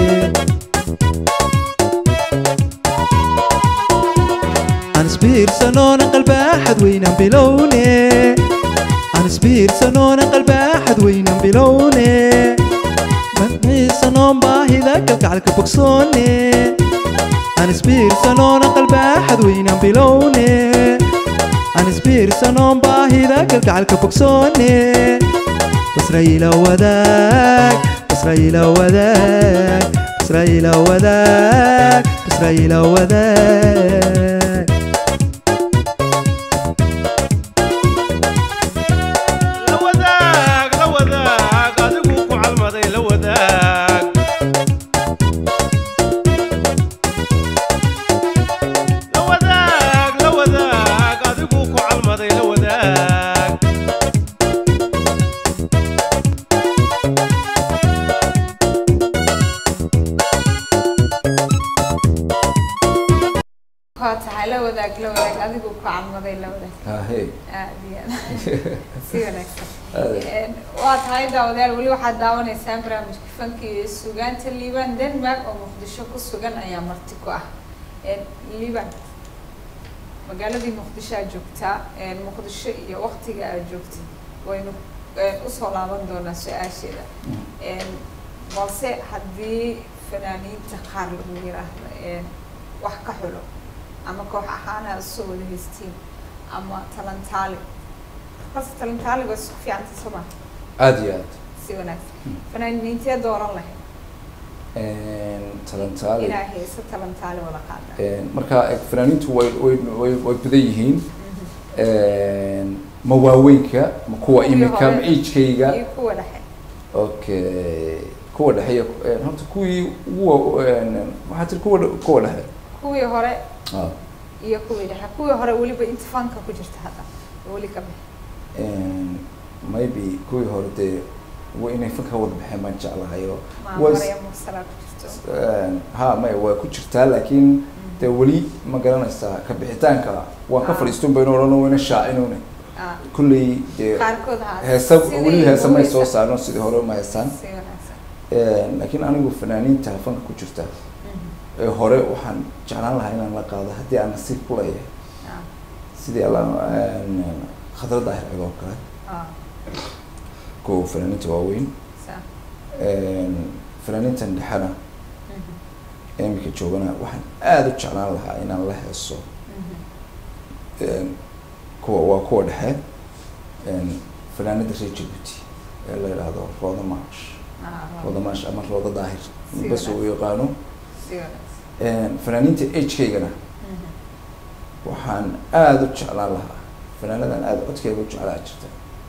aan isbiirsanoona qalbaaxad weynaan bilowne aan isbiirsanoona qalbaaxad weynaan bilowne madmiisanoon baahida kalgacalka bogsoone aan isbiirsanoona qalbaaxad weynaan bilowne aan isbiirsanoon baahida kalgacalka bogsoone basra'iila wadaag basra'iila wadaag basra'iila wadaag basra'iila wadaag la wadaag la wadaag adigu ku calmaday la wadaag waa tahay la wadaag la wadaag adigu ku calmaday la wadaag hahe aad iyo aad si wanaagsan Aad. Een, waa tahay daawadayaal weli waxaad daawanaysaan barnaamijka fanka iyo sugaanta liibaan denmark oo muqdisho ku sugan ayaa marti ku ah Een, liibaan magaaladii muqdisho aad joogtaa Een, muqdisho iyo waqtiga aad joogtid waynu een, usoo laaban doonaa su-aasheeda Een, balse haddii fanaaniinta qaar lagu yiraahdo een, wax ka xulo ama koox ahaan aad usoo wada haystiin ama talantaali qasa talantaaliga isku fiicanta soo ma aada iyo aad si wanaagsan fanaaniintee dooran lahayd talantaali inaa hayso talantaali wada qaada marka fanaaniintu way way way way badan yihiin ma waaweynka ma kuwa Kuwii imika hore. ma agekayga iyo kuwa dhexe okay kuwa dhexe horta kuwii ugu wa- waxaa tiri kuwa dhe- kuwa dhexe kuwii hore ah iyo kuwii dhexe kuwii hore weliba inta fanka ku jirta hadda weli ka bixi maybe kuwii hore dee wa inay fanka wada baxeen baan jeclahay oo maa was- maraya mursalaa ku jirto ha maya waa ku jirtaa laakiin dee weli ma garanaysaa ka bixitaanka waan ka Ah. fadhiistun baynu odhan wayna shaacinune Ah, kulley dee qaarkood haa heesa sidii weli heesa may ugu soo heesa- saarno sidii hore ma heesaan si wanaagsan laakiin anigu fanaaniinta fanka ku jirta Mhm. ee hore waxaan jeclaan lahaa inaan la qaado haddii aan nasiib ku leeyahay Ah, sidii alla khadra daahir cigo oo kale ah, kuwa fanaaniinta waaweyn sa- fanaaniintan dhexena mhm, ee imika joogana waxaan aada u jeclaan lahaa inaan la heeso mhm. kuwa waa kuwa dhexe fanaanada reer jabuuti ee la yidhaahdo rooda maash Ah, rooda maash ama rooda daahir Si bas uu wanaagsan. yaqaano si wanaagsan fanaaniinta agekaygana Mhm. waxaan aada u jeclaan lahaa fanaanadan aada codkeega u jeclaa jirta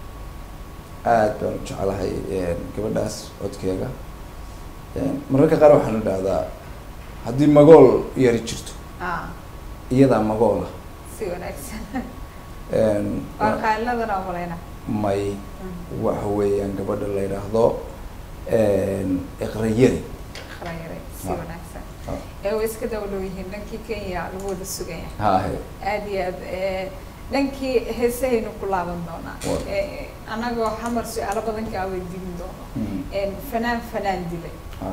aad baan u jeclahay gabadhaas codkeega mararka qaar waxaan idhahdaa haddii magool yari jirto Ah, iyadaa magoola si wanaagsan waa qaaladana ogolayna may Mhm. waxa weeyaan gabadha la yidhaahdo iqrayari khayray si Ah. wanaagsan Ah. ee way iska dawlow yihiin dhankii kenya lagu wada sugan yahay haahe aad iyo aad ee, dhankii heesahaynu ku laaban doonaa Waa. Ee, anagoo xamar su-aalo badan kaa weydiin doono Mm. Een, fanaan fanaan dilay Ah.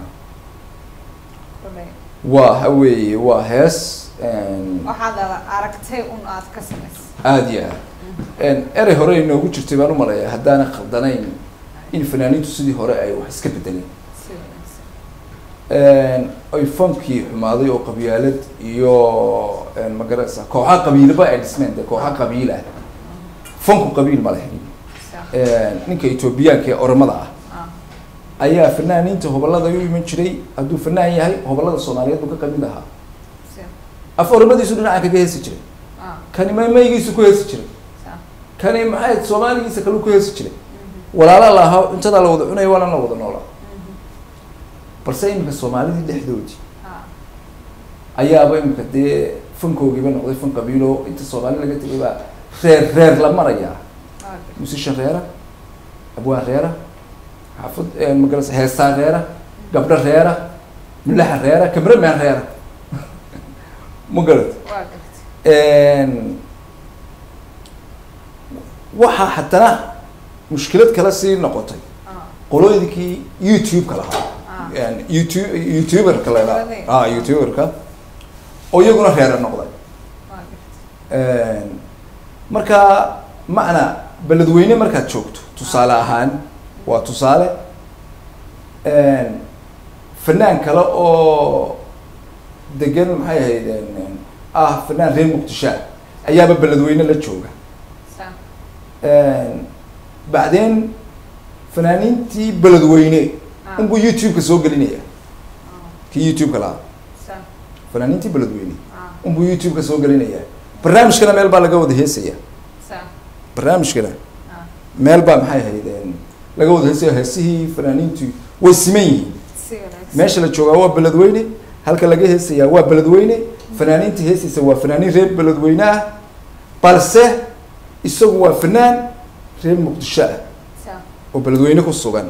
Koley, waxa weeye waa hees waxaad aragtay un aad ka samaysay aada iyo aad erey hore inoogu jirtay baan u maleeyaa haddaana khaldanayn in fanaaniintu sidii hore ay wax iska bedeleen si wanaagsan ay funkii xumaaday oo qabyaalad iyo magarasa kooxa qabiilaba ay dhismeen de kooxa qabiil ah funku qabiil ma leh Sa- ninka etoobiyaanka ee oromada ah ah, ayaa fanaaniinta hobalada u iman jiray hadduu fanaan yahay hobalada soomaaliyeed buu ka qabiil ahaa si- af oromadiisu dhinaca kaga heesi jiray ah, kani maymaygiisu ku heesi jiray sa- kani maxay soomaaligiisa kaluu ku heesi jiray mhm, walaala la ahaa cuntadaa la wada cunaya waana la wada noolaa mhm, balse iminka soomaalidii dhexdoodii ah, ayaaba iminka dee fankoogiiba noqday fan qabiilo inta soomaali laga tegay baa reer reer la marayaa ah, musishan reera abwaan reera xaafad magarasa heestaan reera gabdho reera mulaxa reera cameraman reera ma garat waa gartay waxaa haddana mushkilad kale sii noqotay ah, qolooyinkii youtube-ka lahaa ah, yani youtube youtuberka la Qolada. yidhaha ah youtuberka oo iyaguna reera noqday waa gartay marka macna beledweyne markaad joogto tusaale ahaan waa tusaale fanaan kale oo degan maxay ahayd ah fanaan reer muqdisho ah ayaaba beledweyne la jooga sa- bacdeen fanaaniintii beledweyne ah, unbuu youtube-ka soo gelinaya ah, kii youtube-ka lahaa sa- fanaaniintii beledweyne ah, unbuu youtube-ka soo gelinaya barnaamijkana meel baa laga wada heesaya sa- barnaamijkana ah, meel baa maxay ahayd laga wada heesaya heesihii fanaaniintu way siman yihiin si wanaagsan meesha la joogaa waa beledweyne halka laga heesayaa waa beledweyne fanaaniinta heesaysa waa fanaaniin reer beledweyne ah balse isagu waa fanaan reer muqdisho ah sa- oo beledweyne ku sugan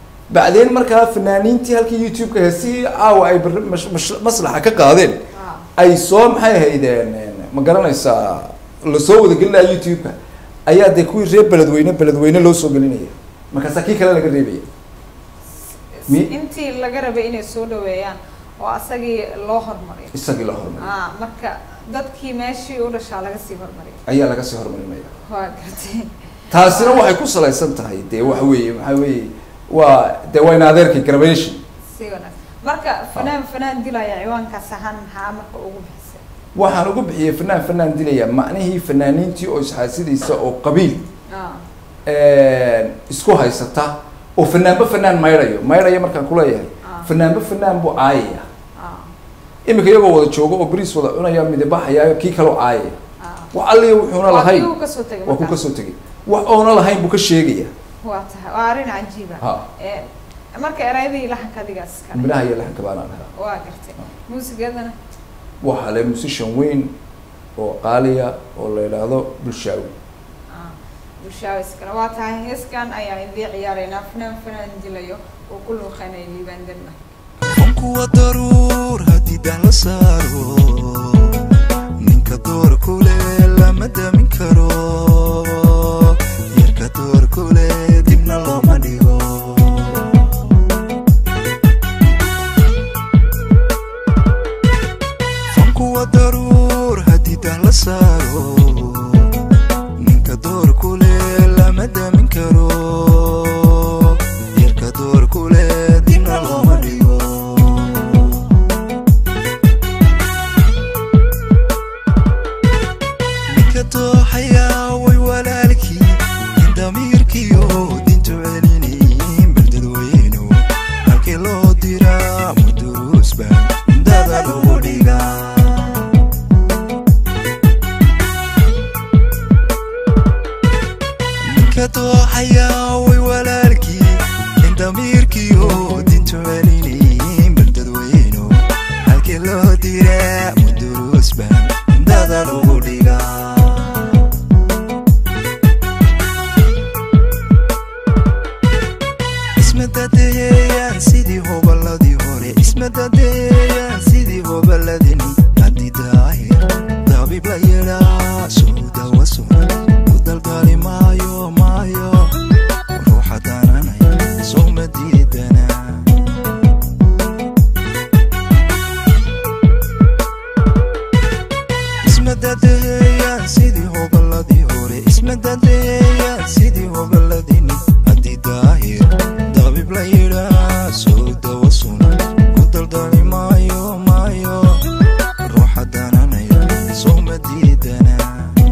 bacdeen markaa fanaaniintii halkii youtube-ka heesihii caawa ay bar- mash- mash- maslaxa ka qaadeen ah, ay soo maxay ahaydeen ma garanaysaa lasoo wada gelinaya youtube-ka ayaa dee kuwii reer beledweyne beledweyne loo soo gelinaya markaasaa kii kale laga reebaya Mi- intii laga rabay inay soo dhaweeyaan oo asagii loo hormariyo isagii la hormariyo ah marka dadkii meeshii u dhashaa laga sii hormariyo ayaa laga sii hormarinaya waa gartay taasina waxay ku salaysan tahay dee waxa weeye maxaa weeye waa dee waa in adeerkii graduation si wanaagsan marka fanaan fanaan dilaya ciwaankaas ahaan maxaa marka ugu bixisay waxaan ugu bixiyey fanaan fanaan dilaya macnihii fanaaniintii oo isxaasidaysa oo qabiil ah isku haysata oo fanaanba fanaan maydhayo maydhaya markaan kuleeyahay Ah. fanaanba fanaan buu caayaya ah iminka iyagoo wada joogo oo bariis wada cunaya midabaxaya kii kaloo caayaya ah wax alliya wuxuuna waa lahayn kii uu kasoo tegay waa ku markaa. kasoo tegay wax oona lahayn buu ka sheegaya waa tahay waa arrin cajiiba ha Eh, marka erayadii lahanka adigaas kale midhaha iyo laxanka baanaan helaa waa gartay muusigadana waxaa le musician weyn oo qaaliya oo la yidhaahdo bulshaawi ah bulshaawa iskale waa tahay heeskan ayaan idii ciyaaraynaa fanaan fanaan dilayo oo ku luuqeynaya liibaan derma kuwa daruur haddii daan la saaro ninka door kule lama damin karo yarka door kule dibna looma dhigo kuwa daruur haddii daan la saaro ninka door kule lama damin karo yarka door kule dibna looma dhigo ninka dooxayaa way walaalkii in damiirkiyo dintu celinayin baldadweynu halkii loo diraa muduruus baan dada lagu dhigaa ninka dooxayaa way walaalkii in damiirkiyo dintu celinayin baldadweynu halkii loo diraa muduruus baan dada lagu dhigaa ismadadeeyaan sidii hoballadii hore ismadadeeyaan sidii hoballadini haddii daahir dabiib la yidhaa soo dawa sunan ku daldali maayo maayo ruuxa dananaya soo ma diidanaa ismadadeeyaan sidii hoballadii hore ismadadeeyaan sidii hoballadini haddii daahir dabib la yidhaa soo dawa sunan ku daldali maayo maayo ruuxa dananaya soo ma diidanaa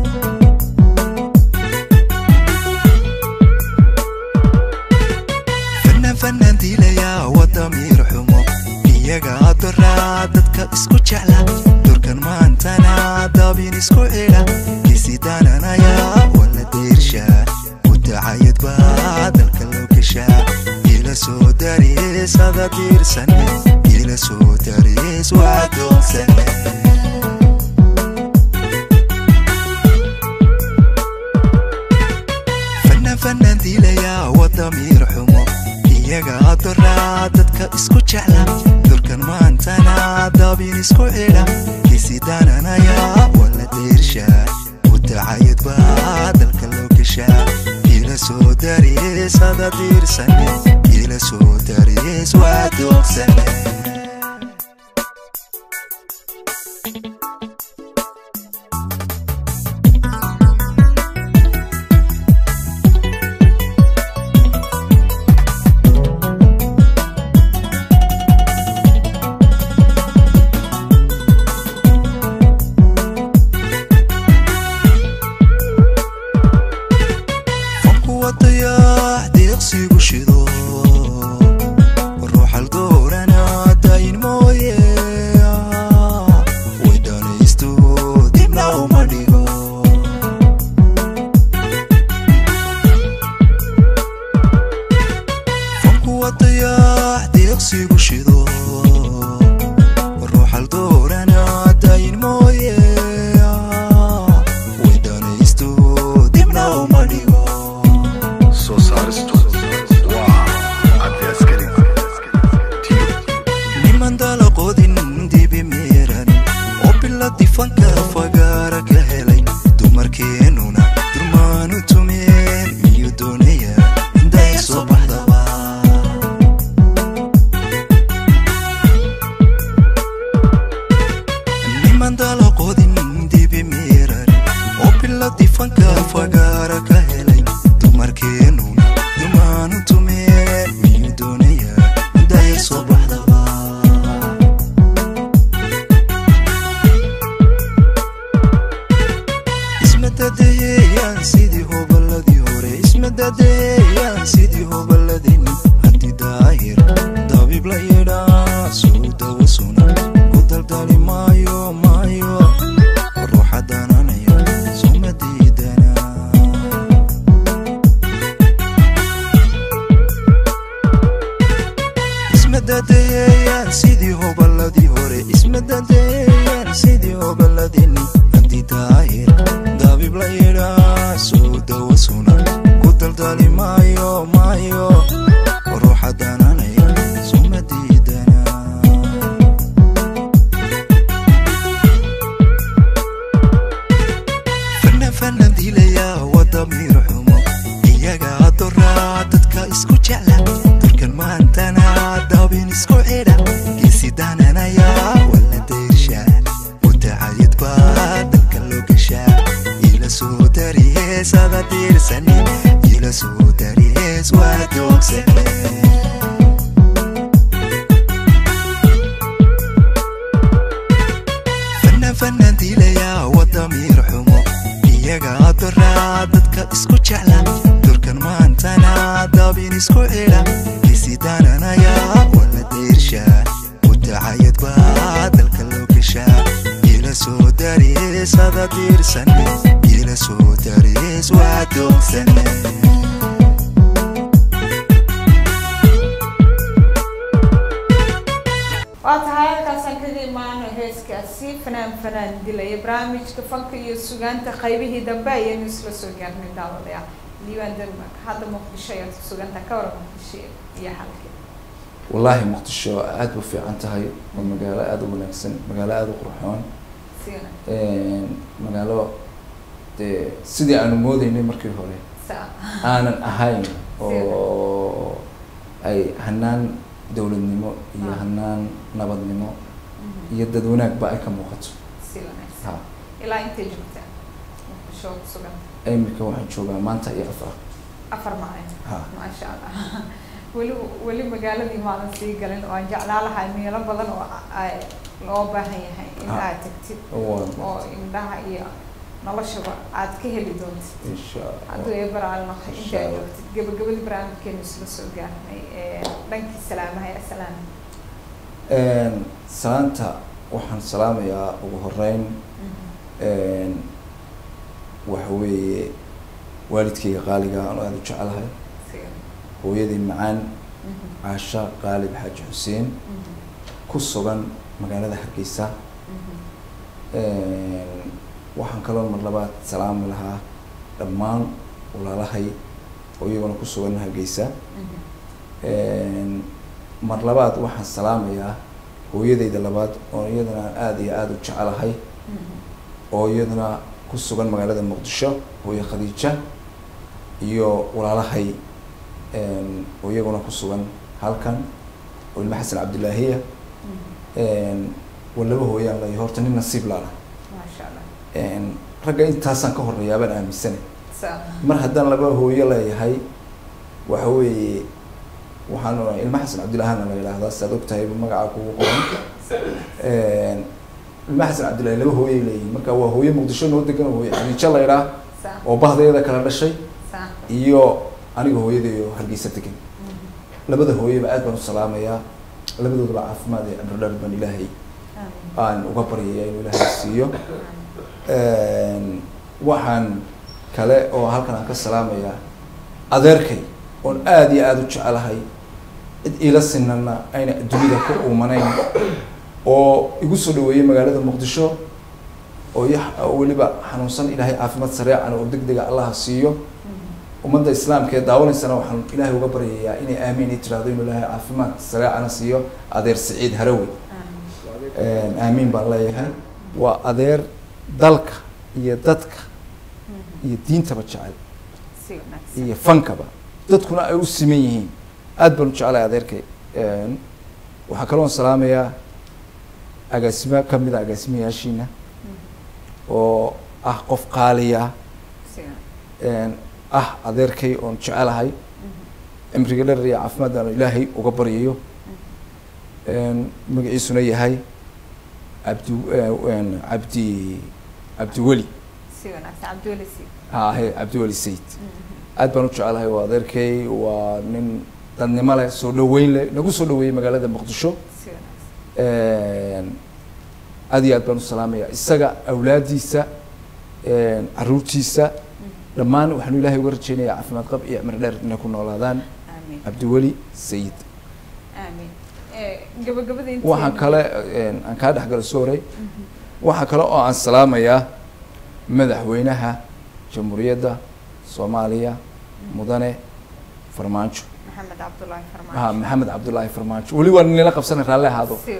fanaan fanaan diilayaa waa damiir xumo iyaga adoraa dadka isku jecla durkan maantana dabin isku xidha kisi dananaya wala deershaa udacayad baa dalka loo geshaa ila soo darees ada diirsane ila soo darees waa doogsane fanaan fanaan diilayaa waa damiir xumo iyaga adoraa dadka isku jecla durkan maantana dabin isku xidha kisi dananaya wala deershaa udacayad baa dalka loo geshaa ila soo darees ada diirsane ila soo darees waa doogsane kuwa dayax deeqsigu shido ruuxal goorana fanka fagaara ka helay dumarkeennuna durmaanu tumeen miyuu doonaya inday soo baxdaba niman dalaqoodin dibi miiran oo biladi fanka fagaara ka helay dumarkeennuna durmaanu tumeen miyuu doonaya inday soo baxdaba ismadadeeyaan sidii hoballadii hore ismadadeeyaan sidii hoballadeen hanti daahir dabiib la yidhaa suu dawa suna ku daldali maayo maayo ruuxa dananaya suma diidana ismadadeeyaan sidii hoballadii hore ismadadeeyaan sidii hoballadeen hanti daahir dabiib la yidhaa suu dawa suna ku daldali maayo maayo ruuxa dananaya suma diidana fana fana dilaya wadamiir xumo iyaga adoraa dadka isku jecla durkan maantana dabin isku xidha geesi dananaya wala dayrsha mutacayid baa dalka loo gashaa ila soo dariyeesada diirsani ila soo dariyees waa doogsane fana fana dilaya wadamiir xumo iyaga adoraa dadka isku jecla durkan maantana dabin isku xidha gesi dananaya wala dayrsha mutacayad baa dalka loo gashaa ila soo dariyeesada diirsane ila soo dariyees waa doogsane waa tahay halkaasaan kaga imaano heeskaasi fanaan fanaan dilaya barnaamijka fanka iyo sugaanta qaybihii dambe ayaynu isla soo gaarnay daawadayaal diiwaan denmark hadda muqdisho ayaad ku sugantaa ka waran muqdisho iyo xalkii wallaahi muqdisho aad u fiican tahay waa magaalo aada u wanaagsan magaalo aada u qurxoon siina magaalo dee sidii aanu moodeynay markii hore saa aanan ahayn oo ay hanaan dowladnimo iyo Ah. hanaan nabadnimo iyo dad wanaagba ay ka muuqato si wanaagsan ha ilaa intay joogtaa muqdisho oo ku sugan iminka waxaan joogaa maanta iyo afar afar maalin ha maasha allah weli weli magaaladii maadan sii galin oo aan jeclaa lahay meelo badan oo ay loo baahan yahay in Ah. aad tagtid waa oo indhaha iyo noloshaba aad ka heli doontid insha hadduu allah eebaraal noqo Insha intaa Allah. joogtid gabagabadii barnaamijkeenu isla soo gaarnay ee dhankii salaamaha ee salaam salaanta waxaan salaamayaa ugu horeyn waxa weeye waalidkayga qaaliga aan aada u jecelahay hooyadii macaan caasha qaalib xaaji xuseen ku sugan magaalada hargeysa waxaan kaloo mar labaad salaami lahaa dhammaan walaalahay oo iyaguna ku sugan hargeysa mar labaad waxaan salaamayaa hooyadayda labaad oo iyadana aan aada iyo aada u jecelahay oo iyaduna ku sugan magaalada muqdisho hooye khadiija iyo walaalahay oo iyaguna ku sugan halkan oo ilma xasan cabdilaahiya waa laba hooyaan lay horta nin nasiib laana maasha allah ragga intaasaan ka horeeyaa baan aaminsana saa mar haddaan laba hooyo leeyahay waxa weeye waxaan onahay ilma xasan cabdillahana la yidhaahdaa saad ogtahay magaca kugu qoran ilma xasan cabdillahi laba hooyay leeyihin marka waa hooyo muqdisho noo degan oo hooye khadiijo la yidhaah saa oo bahdeeda kala dhashay saa iyo aniga hooyadayo hargeysa degan labada hooyaba aad baan u salaamayaa labadoodaba caafimaad iyo cimro dheer baan ilaahay amiin aan uga baryaya inuu ilaahay siiyo waxaan kale oo halkan aan ka salaamayaa adeerkay oon aada iyo aada u jecelahay cid iila sinana ayna dunida ku uumanayn oo igu soo dhaweeyey magaalada muqdisho oo i weliba xanuunsan ilaahay caafimaad sareecan oo deg dega allaha siiyo ummadda islaamka ee daawanaysana waxaan ilaahay uga baryayaa inay aamiin i tiraahdo inuu ilaahay caafimaad sareecana siiyo adeer siciid harawi amiin aamiin baan leeyahay waa adeer dalka iyo dadka iyo diintaba jecel si wanaagsan iyo fankaba dadkuna ay u siman yihiin aad baan u jeclahay adeerkay Een, waxaa kaloon salaamayaa agaasimo ka mid a agaasimayaashiina oo ah qof qaaliya si wanaagsan een, ah adeerkay oon jecelahay cimriga dherer iyo caafimaad aan ilaahay uga baryayo Een, magaciisuna yahay cabdi een, cabdi cabdiweli si wanaagsan cabdiweli si ha he cabdiweli sayid aad baan u jecelahay waa adeerkay waa nin dadnimo leh soo dhaweyn leh nagu soo dhaweeyey magaalada muqdisho si wanaagsan Een, aad iyo aad baan u salaamaya isaga awlaadiisa een, caruurtiisa dhammaan waxaanu ilaahay uga rajeynayaa caafimaad qab iyo cimri dheer inay ku noolaadaan aamin cabdiweli sayid aamin Eh, gabagabada intii waxaan kale een, aan kaa dhexgalo soo horay waxaa kale oo aan salaamayaa madaxweynaha jamhuuriyadda soomaaliya mudane farmaajo maxamed cabdullaahi ha farmaajo maxamed cabdullaahi farmaajo weli waa nila qabsana raalli ahaado si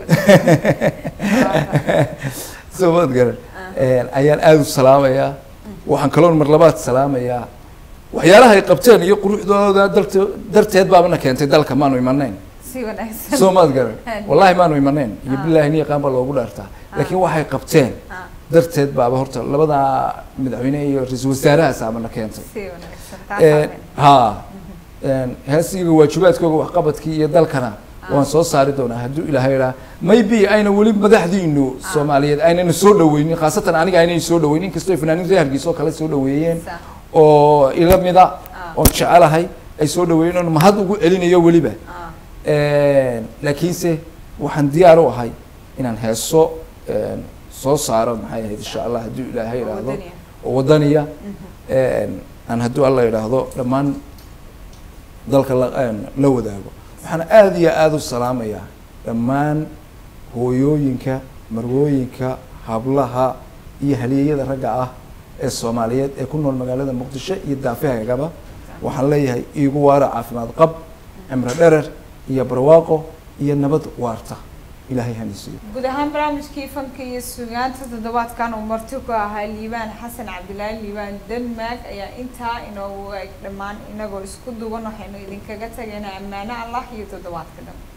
wanaagsan soo maad garan Een, ayaan aada u salaamayaa waxaan kaloon mar labaad salaamayaa waxyaalaha ay qabteen iyo quruxdooda darte darteed baabana keentay dalka maanu imanayn si wanaagsan soo maad garan Aad. wallahi maanu imanayn iyo Ah. bilaahi ni yaqaan baa loogu dhaartaa laakiin waxay qabteen Ah, darteed baaba horta labada madaxweyne iyo ra-iisul wasaarahaas aabana keentay si wanaagsan Een, taas ha Een, heesiga waajibaadkooga waxqabadkii iyo dalkana waan soo saari doonaa hadduu ilaahay idhaa maybe ayna weli madaxdiinu soomaaliyeed aynana soo dhaweynin khaasatan aniga aynay soo dhaweynin inkastoo fanaaniin reer hargeysa oo kale soo dhaweeyeen Sa- oo ila mida Ah. oon jecelahay ay soo dhaweeyeen oon mahad ugu celinayo weliba ah, Een, laakiinse waxaan diyaar u ahay inaan heeso een, soo saaro maxay ahayd insha allah hadduu ilaahay oo idhaahdo wadaniya. oo wadaniya Een, aan hadduu alla idhaahdo dhammaan dalka la een, la wadaago waxaan aada iyo aada u salaamayaa dhammaan hooyooyinka marwooyinka hablaha iyo halyeeyada ragga ah ee soomaaliyeed ee ku nool magaalada muqdisho iyo daafahagaba waxaan leeyahay iigu waara caafimaad qab cimro dherer iyo barwaaqo iyo nabad waarta ilaahay hanisiiyo guud ahaan barnaamijkii fanka iyo sugaanta toddobaadkan uu marti ku ahaa liibaan xasan cabdilaahi liibaan denmark ayaa intaa inoogu eg dhammaan inagoo isku duwan waxaynu idinkaga tagaynaa ammaano allah iyo toddobaadka dhan